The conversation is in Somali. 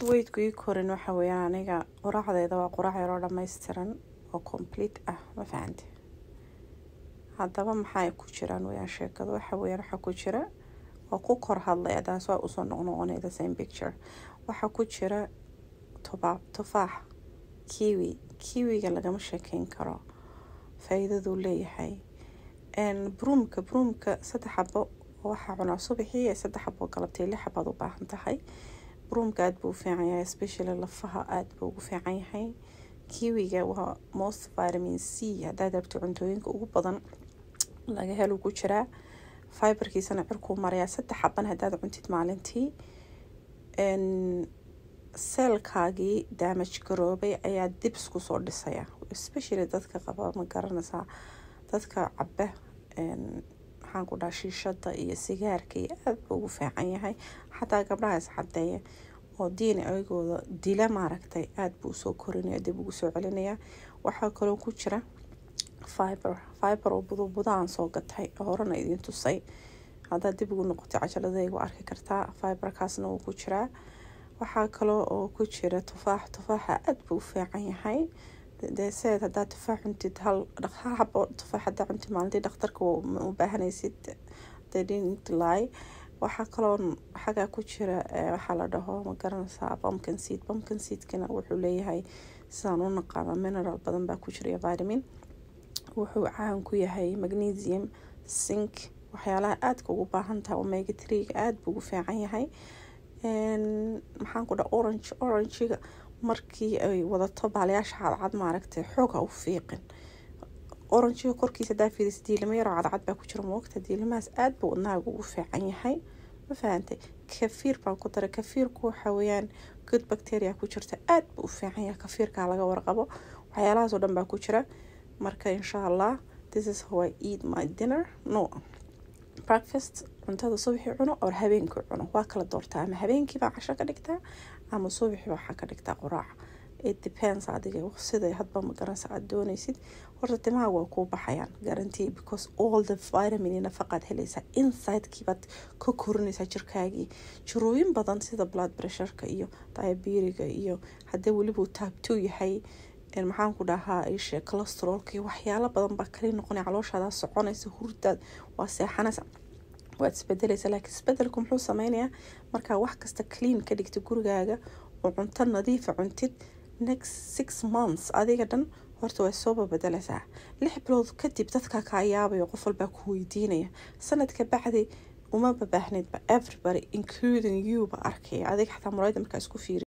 weydku ii korin waxa weeyaan aniga quraacdeeda waa quraac yaroo dhammaystiran oo complete ah ma fahante haddaba maxaa ku jiraan weyaan sheekadu waxa weeyaan waxaa ku jira waa ku kor hadlay adaas waa usoo noqnoqonay the same picture waxaa ku jira tuba tufaax kiwi kiwiga lagama sheekeyn karo faa-iidaduu leeyahay bruumka bruumka saddex xabo waxaa cunaa subaxii ee saddex xabo galabtay lix xabaad u baahan tahay bruumka aada buu u fiican yahay especially lafaha aada buu ugu fiican yahay kiwiga waa most vitamin c haddaad rabto cuntooyinka ugu badan laga helu ku jiraa fiberkiisana cirkuu marayaa saddex xaban haddaad cuntid maalintii seelkaagii daamaj garoobay ayaa dibs kusoo dhisaya especially dadka qaba ma garanaysaa dadka caba maxaan ku dhaha shiishada iyo sigaarka iyo aada buu ugu fiican yahay xataa gabdhahaas cadeeya oo diini ayagooda dila maaragtay aada buu usoo korinaya dib ugu soo celinaya waxaa kaloo ku jira fiber fiber oo budubudaan soo gatay horena idiin tusay haddaad dib ugu noqotay cajaladaygu arki kartaa fiberkaasna wuu ku jiraa waxaa kaloo oo ku jira tufaax tufaaxa aada buu u fiican yahay dee seed haddaad tufaax cuntid hal hal xabo tufaax haddaa cuntid maalintii dhakhtarka u baahanaysid they didn't lie waxaa kaloo xagaa ku jira waxaa la dhaho ma garanaysaa pumpkin seed pumpkin seedkana wuxuu leeyahay sidaan u naqaano mineral badan baa ku jira iyo vitamin wuxuu caan ku yahay magnesium sink waxyaalaha aadka ugu baahan tahay omega threega aada buu ugu fiican yahay maxaan ku dhaha orange orangiga markii ay wadato baalayaasha cadcad maaragtay xoog ha u fiiqin oranjiga korkiisa hadaa fiiris diilimo yaroo cadcad baa ku jira moogta diilimahaas aada buu wadnaaga ugu fiican yahay ma fahantay kafiir baan ku daray kafiirku waxa weeyaan good bacteria ku jirta aada buu u fiican yahay kafiirkaa laga warqabo waxyaalahaas oo dhan baa ku jira marka insha allah this is how I eat my dinner no breakfast cuntada subaxii cuno or habeenkii cuno waa kala doortaa ama habeenkii baa casho ka dhigtaa ama subaxii waxaa ka dhigtaa quraac it depends adiga sida hadba magaranaysa aada doonaysid horta timaha waa kuu baxayaan guarantee because all the vitamin nafaqaad helaysaa insidekiibaad ka korinaysaa jirkaagii jirooyin badan sida blood pressureka iyo diabiriga iyo haddii weliba taab two yahay maxaan ku dhahaa ishe colostrolka iyo waxyaalo badan baa kali noqonaya calooshaada soconaysa hurdaad waa seexanaysa waad isbedelaysa laakiin isbedelku muxuu sameynayaa markaa wax kasta clean ka dhigta gurigaaga oo cunto nadiifa cuntid next six months adiga dhan horta way soo babedelaysaa lix bilood kadib dadkaa kaa yaabayo qof walbaa ku weydiinaya sanadka bacdi uma babaahnidba everybody including you ba arkaya adiga xataa muraayada markaa isku fiiri